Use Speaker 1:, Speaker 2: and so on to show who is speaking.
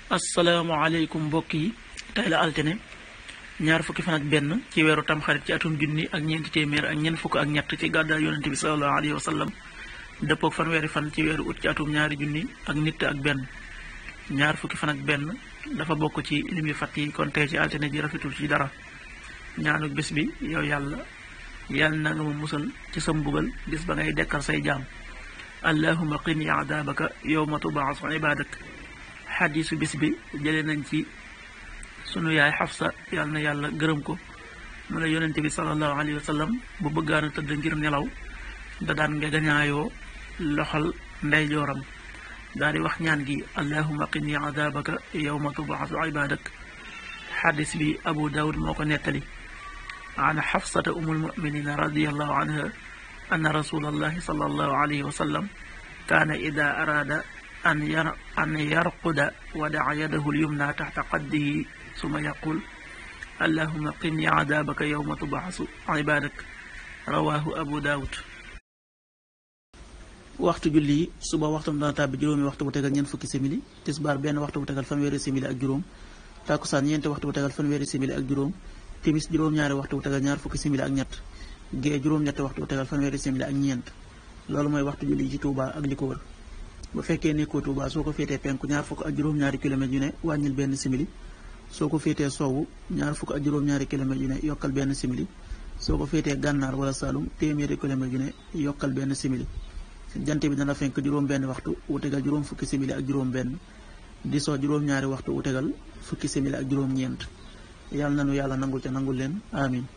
Speaker 1: asalaamaaleykum mbokk yi tey la altine ñaar fukki fan ak benn ci weeru tamxarit ci atum junni ak ñeenti téeméer ak ñeent fukk ak ñett ci gàddaay yonente bi salallahu alayhi wa sallam dëppoog fanweeri fan ci weeru ut ci atum ñaari junni ak nit ak benn ñaar fukki fan ak benn dafa bokk ci lim yu fàtt yi kon tey ci altine ji rafetul ci dara ñaanu bés bi yow yàlla yàlla na nga ma musal ci sa mbugal bis ba ngay dekkal say jaam allahuma qini adaabaka yowma tubaasu ibadak xadiisu bis bi jëlee nañ ci sunu yaay xafsa yàlla na yàlla gërëm ko mu ne yonente bi salallahu alayhi wa sallam bu bëggaana tëdd ngir nelaw da daan nga gañaayoo loxal ndeyjooram daal di wax ñaan gi allahuma qini adaabaka yowma tubaasu ibadak xadis bi abu daawud moo ko nettali an xafsata umul muminina radiallahu anha anna rasulallahi salallahu alayhi wa sallam kaana ida araada an yar an yarquda wadaca yadahu lyumna taxta qaddihi suma yaqul allahuma qini cadaabaka yowma tubaxasu cibadak rawahu abu daawud waxtu julli yi suba waxtu dana tàbbi juróomi waxtu bu tegal ñeent fukki simili tisbaar benn waxtu bu tegal fanweeri simili ak juróom takkusaan ñeenti waxtu bu tegal fanweeri simili ak juróom timis juróom-ñaari waxtu bu tegal ñaar fukki simili ak ñett gée juróom-ñetti waxtu bu tegal fanweeri simili ak ñeent loolu mooy waxtu julli yi ci Touba ak li ko wër bu fekkee nekkoo Touba soo ko féetee penku ñaar fukk ak juróom-ñaari kilomètres yu ne wàññil benn simili soo ko féetee sowwu ñaar fukk ak juróom-ñaari kilomètres yu ne yokkal benn simili soo ko féetee gànnaar wala Saalum téeméeri kilomètres yu ne yokkal benn simili jant bi dana fenk juróom benn waxtu wu tegal juróom fukki simili ak juróom benn di soo juróom-ñaari waxtu wu tegal fukki simili ak juróom ñeent yàlla na nu yàlla nangul ca nangul leen amin